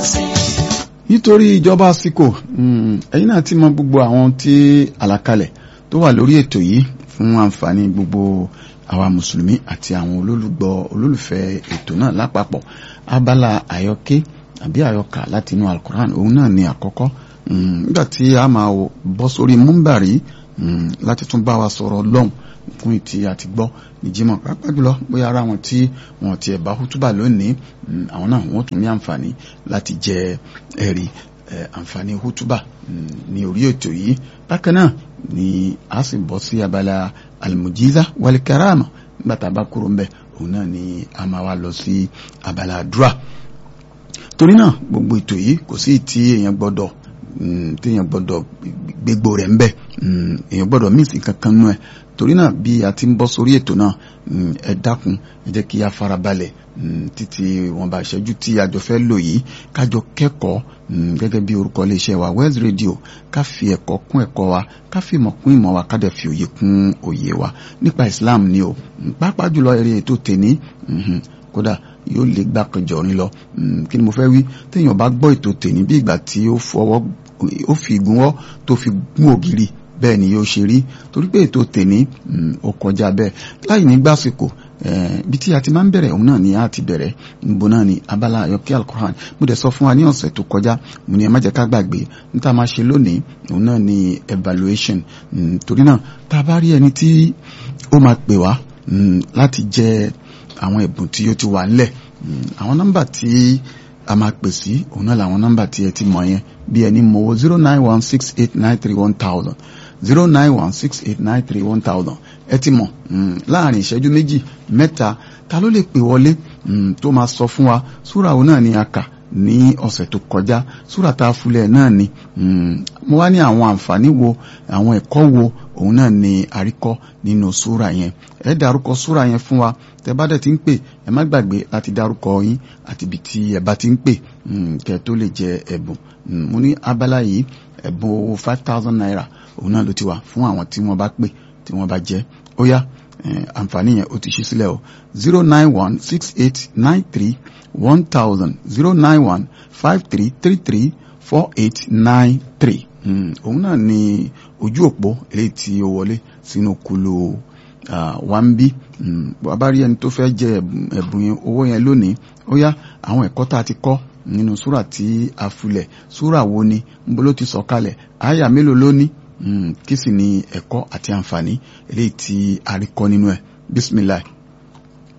nítorí ìjọba àsìkò ẹ̀yin náà ti mọ gbogbo àwọn tí àlàkalẹ̀ tó wà lórí ètò yìí fún àǹfààní gbogbo àwa mùsùlùmí àti àwọn olólùgbọ́ olólùfẹ́ ètò náà lápapọ̀ abala àyọké àbí àyọkà láti inú alukoran òun náà ni àkọ́kọ́ nígbà tí a máa bọ́ sórí múmbàrí láti tún bá wa sọ̀rọ̀ lọ́hùn fún ìtì àti gbọ́ ní jímọ̀ pàápàá jùlọ bóyá ara wọn tí wọn ti ẹ̀bá hútúbà lónìí àwọn náà wọ́n tún ní àǹfààní láti jẹ ẹ̀rí àǹfààní hútúbà ní orí ètò yìí bákan náà ni a sì bọ́ sí abala almujiza walikarama nígbà tá a bá kúrò ń bẹ̀ òun náà ni a máa wá lọ sí abala àdúrà torí náà gbogbo ètò yìí kò sí tí èèyàn gbọ́dọ̀ téèyàn gbọ́dọ̀ gbégbó rẹ̀ ń bẹ̀ èèyàn gbọ́dọ̀ míìsì kankan nú ẹ̀ torí náà bí a ti ń bọ́ sórí ètò náà ẹ dákun ẹ jẹ́ kí a farabalẹ̀ títí wọn bá ṣẹ́jú tí àjọ fẹ́ lò yìí kájọ kẹ́kọ̀ọ́ gẹ́gẹ́ bí orúkọ iléeṣẹ́ wa West Radio ká fi ẹ̀kọ́ kún ẹ̀kọ́ wa ká fi ìmọ̀ kún ìmọ̀ wa ká dẹ̀ fi òye kún òye wa nípa Islam ni o pàápàá jùlọ eré ètò tèní kódà yóò lè gbà kanjọ orin lọ kí ni mo fẹ́ wí téèyàn bá gbọ́ ètò tèní bí ìgbà tí ó fọwọ́ ó fi ìgúnwọ́ tó fi gún ògiri bẹ́ẹ̀ ni yóò ṣe rí torí pé ètò tèní ó kọjá bẹ́ẹ̀ láì ní gbàsìkò bí tí a ti máa ń bẹ̀rẹ̀ òun náà ni a ti bẹ̀rẹ̀ níbo náà ni abala ayọ̀kẹ́ alukoran mo dẹ̀ sọ fún wa ní ọ̀sẹ̀ tó kọjá mo ní ẹ má jẹ́ ká gbàgbé níta máa ṣe lónìí òun náà ni evaluation torí náà tá a bá rí ẹni tí ó máa pè wá láti jẹ àwọn ẹ̀bùn tí ó ti wà ńlẹ̀ àwọn nọ́mbà tí a máa pè sí òun náà làwọn nọ́mbà tí ẹ ti mọ̀ yẹn bí ẹni mọ̀ zero nine one six eight nine three one thousand zero nine one six eight nine three one thousand ẹ ti mọ̀ láàrin ìṣẹ́jú méjì mẹ́ta ta ló lè pè wọlé tó máa sọ fún wa súra òun náà ni a kà ní ọ̀sẹ̀ tó kọjá súra tá a fúlẹ̀ náà ni mo wá ní àwọn àǹfààní wo àwọn ẹ̀kọ́ wo òun náà ni àríkọ́ nínú súra yẹn ẹ dárúkọ súra yẹn fún wa tẹ bá dẹ̀ ti ń pè ẹ má gbàgbé láti dárúkọ yín àti ibi tí ẹ bá ti ń pè kẹ tó lè jẹ ẹ̀bùn mo ní abala yìí ẹ̀bùn owó five thousand naira òun náà ló ti wà fún àwọn tí wọ́n bá pè tí wọ́n bá jẹ́ ó yá àǹfààní yẹn ó ti ṣí sílẹ̀ o zero nine one six eight nine three one thousand zero nine one five three three three four eight nine three òun náà ni ojú òpó eléyìí tí ó wọlé sínú kulu wa ń bí bàbá rí ẹni tó fẹ́ jẹ ẹ̀bùn owó yẹn lónìí ó yá àwọn ẹ̀kọ́ tá a ti kọ́ nínú súrà tí a fulẹ̀ súrà wo ni níbo ló ti sọ̀kalẹ̀ àyà mélòó ló ní kí sì ni ẹ̀kọ́ àti àǹfààní eléyìí tí a rí kọ́ nínú ẹ̀ bísímìláì.